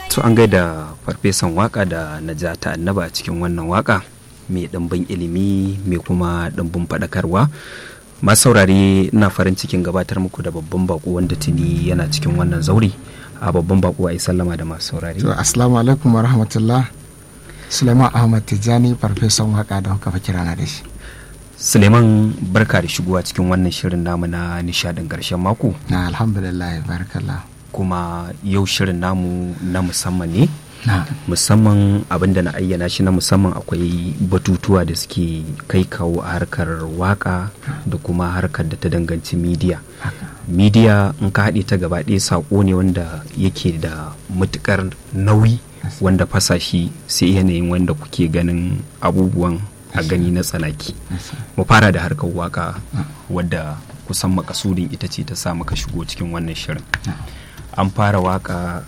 to an gaida farfesan waka da najata annaba a cikin wannan waka mai ɗimbin ilimi mai kuma ɗimbin faɗakarwa masu saurare ina farin cikin gabatar muku da babban bako wanda tuni yana cikin wannan zauri a babban bako a yi sallama da masu saurare to assalamu alaikum wa rahmatullah suleiman ahmad tijjani farfesan waka da kuka kira na da shi suleiman barka da shigowa cikin wannan shirin namu na nishadin ƙarshen mako na alhamdulillah barakallah kuma yau shirin namu na musamman ne na musamman abin da na ayyana shi na musamman akwai batutuwa da suke kai kawo a harkar waka da kuma harkar da ta danganci midiya midiya in ka haɗe ta gaba ɗaya saƙo ne wanda yake da matuƙar nauyi wanda fasa shi sai yanayin wanda kuke ganin abubuwan a gani na tsanaki mu fara da harkar waka wadda kusan makasudin ita ce ta sa maka shigo cikin wannan shirin an fara waka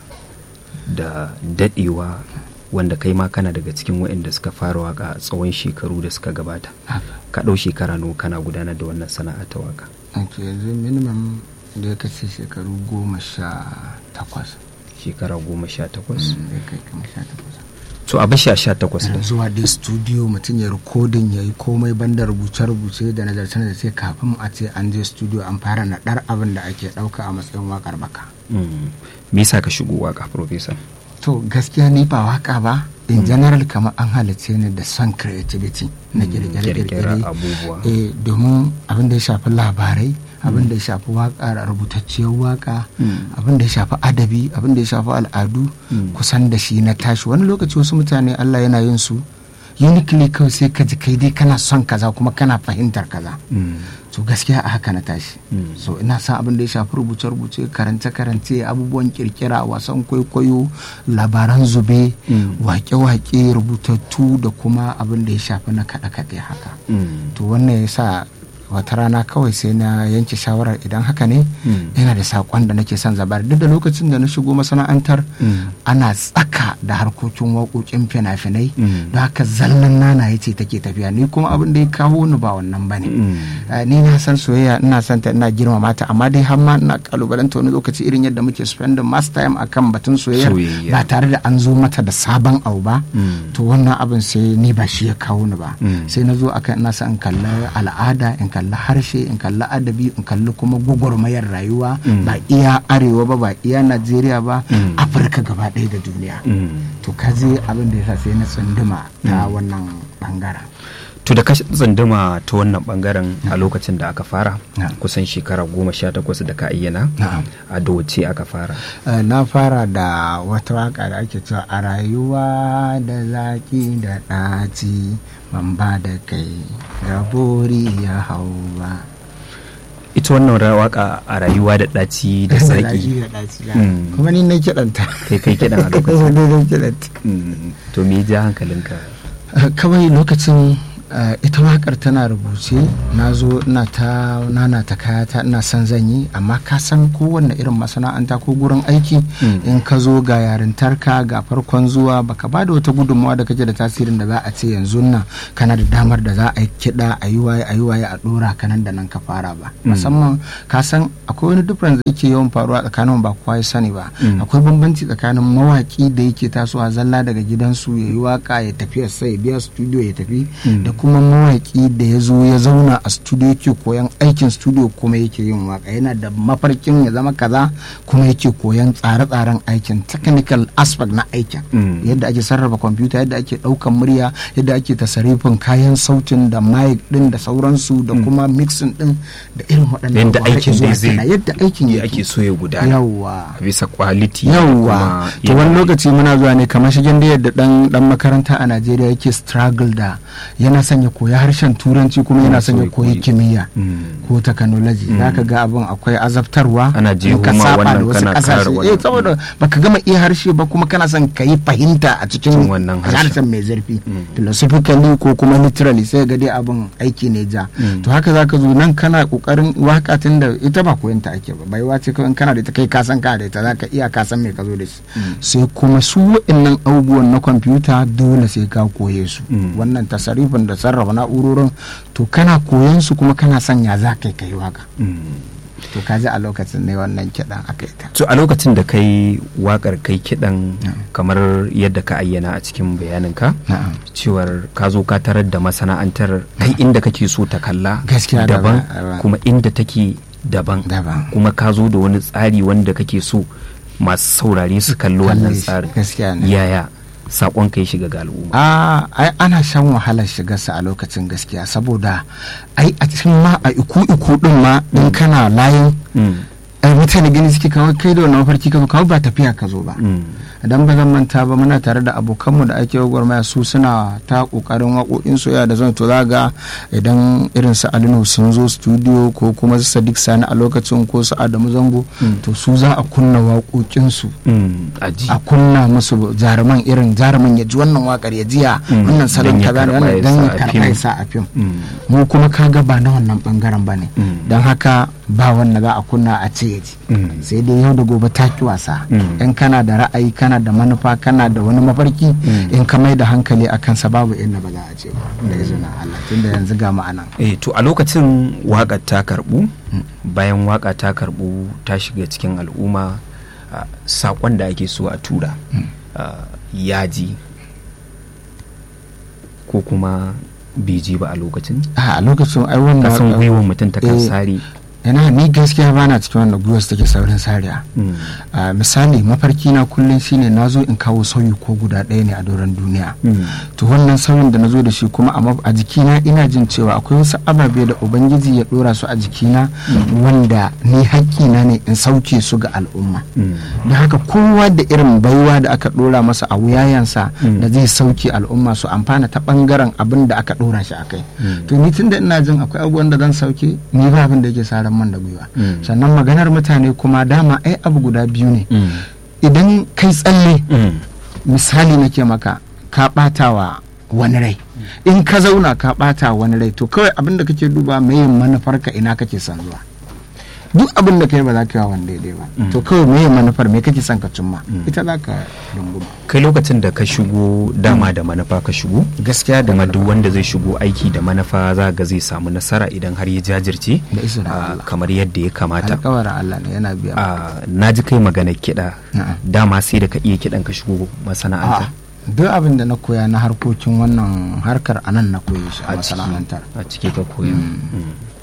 da dadewa wanda kai ma kana daga cikin waɗanda suka fara waka a tsawon shekaru da suka gabata ka ɗau shekara nawa kana gudanar da wannan sana'a ta waka ok yanzu minimum da ya kace shekaru goma sha takwas shekara goma sha takwas da ya kai kama sha takwas to a bashi a sha takwas da zuwa dai studio mutum ya rikodin ya yi komai banda rubuce-rubuce da nazarce da sai kafin a ce an je studio an fara naɗar abin da ake ɗauka a matsayin wakar baka me yasa ka shigo waka professor to gaskiya ni ba waka ba in general kamar an halice ni da son creativity na kirkire-kirkire abubuwa eh domin abin da ya shafi labarai abin da ya shafi waka rubutacciyar waka abin da ya shafi adabi abin da ya shafi al'adu kusan da shi na tashi wani lokaci wasu mutane Allah yana yin su uniquely kawai sai ka ji kai dai kana son kaza kuma kana fahimtar kaza so gaskiya a haka na tashi so ina son abin da ya shafi rubuce-rubuce karance-karance abubuwan kirkira wasan kwaikwayo labaran zube wake-wake rubutattu da kuma abin da ya shafi na kaɗe-kaɗe haka to wannan ya sa wata rana kawai sai na yanke shawarar idan haka ne yana da saƙon da nake son zabar duk da lokacin da na shigo masana'antar ana tsaka da harkokin waƙoƙin fina-finai da haka zallan nana ya ce take tafiya ni kuma abin da ya kawo ni ba wannan ba ne ni na san soyayya ina son ta ina girmama ta amma dai har ma ina kalubalanta wani lokaci irin yadda muke spending mass time akan batun soyayya ba tare da an zo mata da sabon abu ba to wannan abin sai ni ba shi ya kawo ni ba sai na zo akan ina son in kalli al'ada in kalli harshe in kalli adabi in kalli kuma gwagwarmayar rayuwa ba iya arewa ba ba iya najeriya ba afirka gaba ɗaya da duniya to ka je abin da ya sai na tsunduma ta wannan bangaren to da ka tsunduma ta wannan bangaren a lokacin da aka fara kusan shekara goma sha takwas da ka ayyana a doce aka fara na fara da wata waka da ake cewa a rayuwa da zaki da ɗaci ban ba da kai ga bori ya hau ba ita wannan waka a rayuwa da ɗaci da sarki kuma ni na kiɗanta kai kai kiɗan a lokacin na kiɗanta to me ja hankalinka kawai lokacin ita wakar tana rubuce na zo ina ta nana ta kayata ina son zan yi amma ka san kowanne irin masana'anta ko gurin aiki in ka zo ga yarintarka ga farkon zuwa baka ba da wata gudunmawa da kake da tasirin da za a ce yanzu nan kana da damar da za a yi kiɗa a yi waye a yi waye a ɗora ka nan da nan ka fara ba musamman ka san akwai wani difference da yake yawan faruwa tsakanin ba kowa ya sani ba akwai bambanci tsakanin mawaki da yake tasowa zalla daga gidansu ya yi waka ya tafi sai ya biya studio ya tafi da kuma mawaƙi da ya zo ya zauna a studio yake koyan aikin studio kuma yake yin waka yana da mafarkin ya zama kaza kuma yake koyan tsare-tsaren aikin technical aspect na aikin yadda ake sarrafa kwamfuta yadda ake ɗaukan murya yadda ake tasarifin kayan sautin da mic din da sauransu da kuma mixing din da irin waɗannan yadda aikin da zai yadda aikin ya ake so ya gudana yawa bisa quality yawa to wani lokaci muna zuwa ne kamar shigen da yadda dan dan makaranta a Najeriya yake struggle da yana son ya koya harshen turanci kuma yana son ya koyi kimiyya ko technology zaka ga abin akwai azabtarwa ana je ka kuma saba da wannan wasu kana kasashe kara eh saboda baka gama iya harshe ba kuma kana son ka yi fahimta a cikin Cikin wannan harshen. harshen mai zurfi philosophically ko kuma literally sai ga dai abin aiki ne ja to haka zaka zo nan kana kokarin waka tun da ita ba koyon ta ake ba baiwa ce kawai in kana da ita kai ka san ka da ita zaka iya ka san me ka zo da shi sai kuma su waɗannan abubuwan na kwamfuta dole sai ka koye su wannan tasarifin da sarrafa na'urorin to kana koyon su kuma kana son ya za ka yi kai waka to kaji a lokacin ne wannan kiɗan aka yi ta to a lokacin da kai wakar kai kiɗan kamar yadda ka ayyana a cikin bayaninka na'am cewar ka zo ka tarar da masana'antar kai inda kake so ta kalla Gaskiya daban daban, daban. kuma inda take daban daban kuma ka zo da wani tsari wanda kake so masu saurare su kalli wannan Kalle shi, tsarin gaskiya ne yaya sakon ka ya shiga ga al'umma a ai ana shan wahalar shigarsa a lokacin gaskiya saboda ai a cikin ma a iku iku din ma in kana layin Mm, ai mutane gani suke kawai kai da wannan mafarki ka zo kawai ba tafiya ka zo ba mm, idan ba zan manta ba muna tare da abokanmu da ake gwagwarmaya su suna ta kokarin waƙoƙin soyayya da zan to za ga idan irin su alinu sun zo studio ko kuma su sadiq sani a lokacin ko su adamu zango to su za a kunna waƙoƙinsu mm, aji a kunna musu jaruman irin jaruman ya ji wannan wakar ya jiya Mm, wannan salon dan ya kaza ne karɓa wannan ya dan sa ya a karɓa fim. ya sa a fim Mm, mu kuma kaga ba na wannan bangaren ba ne Mm. don haka ba wanda za a kunna a ce ya ji mm, sai dai yau da gobe ta ki wasa Mm. in kana da ra'ayi kana da manufa kana da wani mafarki Mm. in ka mai da hankali a kansa babu inda ba za a ce ba da izinin Allah tunda yanzu ga ma'anan eh to a lokacin waƙar ta karɓu bayan waƙa ta karɓu ta shiga cikin al'umma ah, saƙon da ake so a tura ah, ya ji ko kuma bai ji ba a lokacin a a lokacin ai wannan kasan waƙar- gwiwar mutum ta kan Eh. sare yana ni gaskiya bana cikin wanda gwiwar su take saurin sariya Mm, a misali mafarki na kullum shine na zo in kawo sauyi ko guda ɗaya ne a doron duniya mm, to wannan sauyin da na zo da shi kuma a maf- a jikina ina jin cewa akwai wasu ababe da ubangiji ya ɗora su a jikina wanda ni haƙƙina ne in sauke su ga al'umma mm, da haka kowa da irin baiwa da aka ɗora masa a wuyayensa Mm. da zai sauke al'umma su amfana ta ɓangaren abin da aka ɗora shi a kai Mm. to ni tun da ina jin akwai abubuwan da zan sauke ni ba abin da yake sa ran man da gwiwa Mm. sannan maganar mutane kuma dama ai abu guda biyu ne mm, idan kai tsalle mm, misali nake maka ka ɓata wa wani rai in ka zauna ka ɓata wa wani rai to kawai abin da kake duba meye manufarka ina kake son zuwa duk abin da kai ba za ka yi wa wani daidai ba to kawai meye manufar me kake son ka cimma ita za ka runguma kai lokacin da ka shigo dama da manufa ka shigo gaskiya da kuma duk wanda zai shigo aiki da manufa za ga zai samu nasara idan har ya jajirce Da izinin ah, Allah. kamar yadda ya kamata alkawarin Allah ne yana biya Ah, na ji kai maganar kiɗa Na'am. dama sai da ka iya kiɗan ka shigo masana'anta A'a, duk abin da na koya na harkokin wannan harkar anan na koye shi a ciki- masana'antar a ciki ka koya Mm.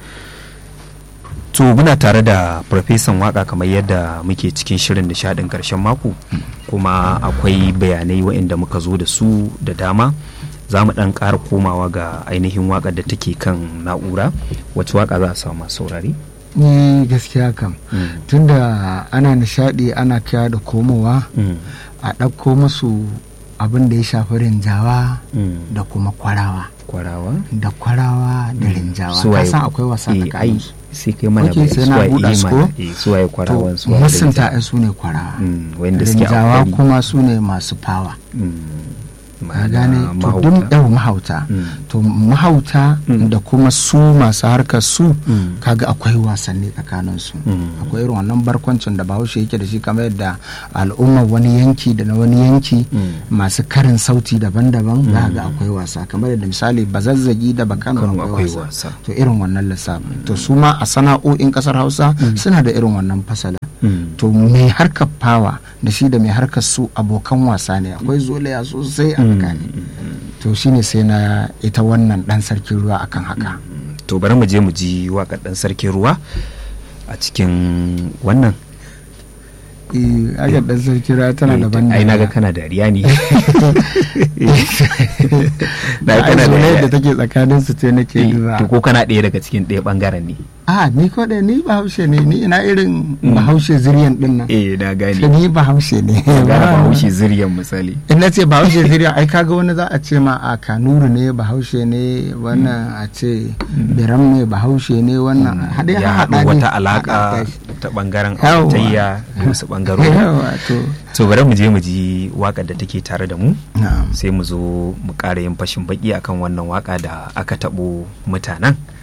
to muna tare da farfesan waka kamar yadda muke cikin shirin nishadin karshen mako kuma akwai bayanai waɗanda muka zo da su da dama za mu ɗan ƙara komawa ga ainihin waƙar da take kan na'ura wacce waka za a samu masu saurari ni gaskiya kam Mm. tunda ana nishadi ana kya da komowa Mm. a ɗauko musu abin da ya shafi rinjawa Mm. da kuma kwarawa kwarawa da kwarawa da rinjawa ka Suwaye- san akwai wasa eh, ai tsakanin su sai kai mana Ok, bayani sai na suwaye- buɗa eh, su mana, ko? eh, suwaye kwarawan to suwaye masunta rinjawa. ai su ne kwarawa Mm, wanda suke rinjawa akwai- kuma su ne masu fawa Mm, ka ma'ana gane to mahauta. duk yau mahauta Mm. to mahauta Mm. da kuma su masu harkar su Mm. kaga akwai wasanni tsakanin su Mm. akwai irin wannan barkwancin da bahaushe yake da shi kamar yadda al'ummar wani yanki da na wani yanki Mm. masu karin sauti daban-daban za ga akwai wasa kamar yadda misali bazazzagi da bakano Kano akwai akwai wasa wasa. to irin wannan lissafin to su ma a sana'o'in kasar hausa suna da irin wannan fasala Mm. to mai harkar fawa da shi da mai harkar su abokan wasa ne akwai zolaya sosai a tsakani to shine sai na ita wannan dan sarkin ruwa akan haka to bari mu je mu ji waƙar ɗan sarkin ruwa a cikin wannan eh aga dan sarkin ruwa tana Eh, daban ai naga kana dariya ne na da kana zolayar da dariya take tsakanin su ce nake Eh, duba to ko kana ɗaya daga cikin ɗaya ɓangaren ne a ni ko da ni bahaushe ne ni ina irin bahaushe zuriyan din nan eh na gane ni bahaushe ne gane bahaushe ziryan misali in na ce bahaushe zuriya ai kaga wani za a ce ma a kanuru ne bahaushe ne wannan a ce biram ne bahaushe ne wannan haɗe ya haɗa haɗu ne wata haɗa alaƙa shi. ta ɓangaren Yawwa. auratayya da wasu ɓangarori yawa to to bari mu je mu ji waƙar da take tare da mu na'am sai mu zo mu ƙara yin fashin baki akan wannan waƙa da aka taɓo mutanen